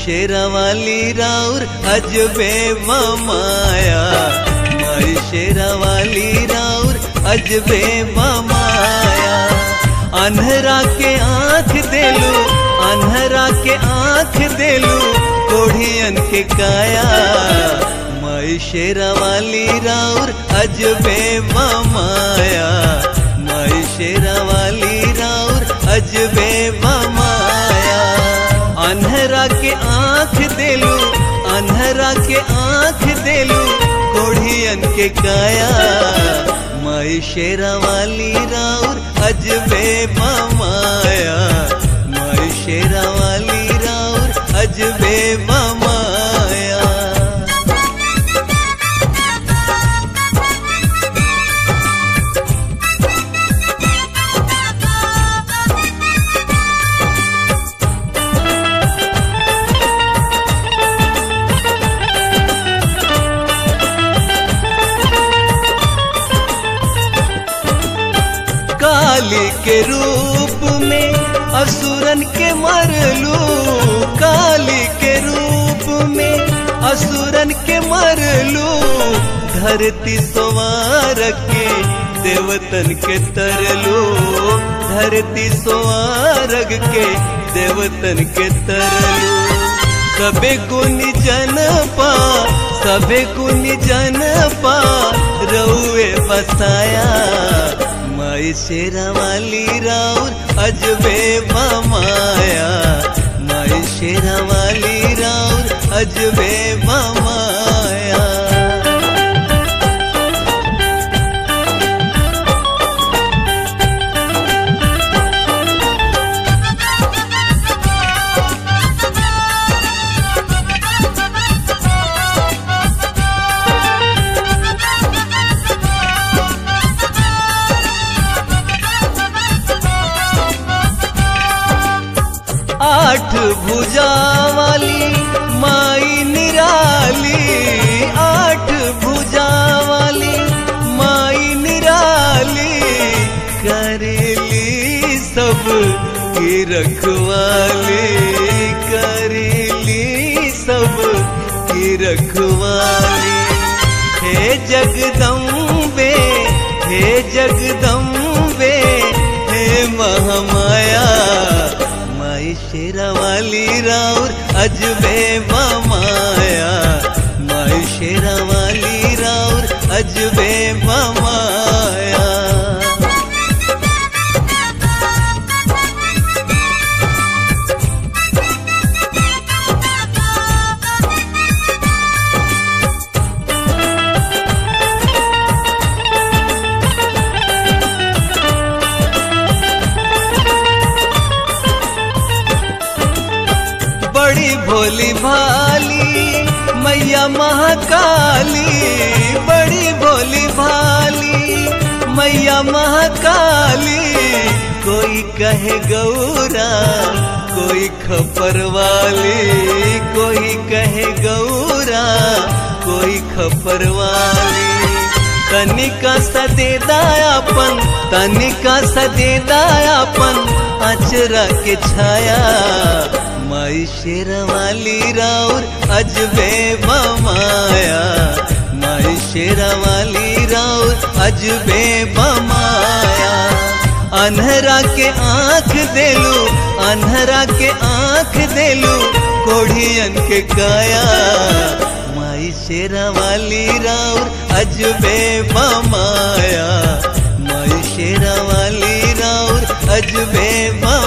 शेरा वाली राउर अजबे माया माई शेरा वाली राउर अजबे माया अनहरा के आंख देलू अनहरा के आंख देलू कोढ़ियन के काया माई शेरा वाली राउर अजबे माया माई शेरा वाली राउर अजबे माया अनहरा के आंख देलू अनहरा के आंख देलू कोढ़ियन के काया माई शेरा वाली राउर अजबे माया माई शेरा वाली राउर अजबे माया काली के रूप में असुरन के मरलू काली के रूप में असुरन के मरलू धरती सवार के देवतन के तरलू धरती सवारग के देवतन के तरलू सबे गुनी जन पा सबे गुनी जन पा रउए बसाया माई शेरा वाली राउर अजबे माया माई शेरा वाली राउर अजबे माया आठ भुजा वाली माई निराली आठ भुजा वाली माई निराली करेली सब की रखवाली करेली सब की रखवाली हे जगदम्बे हे जगदम्बे हे महामाया माई शेरा वाली राउर अजबे माया माई शेरा वाली राउर अजबे माया बड़ी भोली भाली मैया महाकाली बड़ी भोली भाली मैया महाकाली कोई कहे गौरा कोई खपर वाली कोई कहे गौरा कोई खपर वाली तनिका सदेदायापन तनिका सदेदायापन अचरा के छाया माई शेरा वाली राउर अजबे माया माई शेरा वाली राउर अजबे माया अनहरा के आंख देलू अनहरा के आंख देलू कोढ़ियन के काया माई शेरा वाली राउर अजबे माया माई शेरा वाली राउर अजबे मा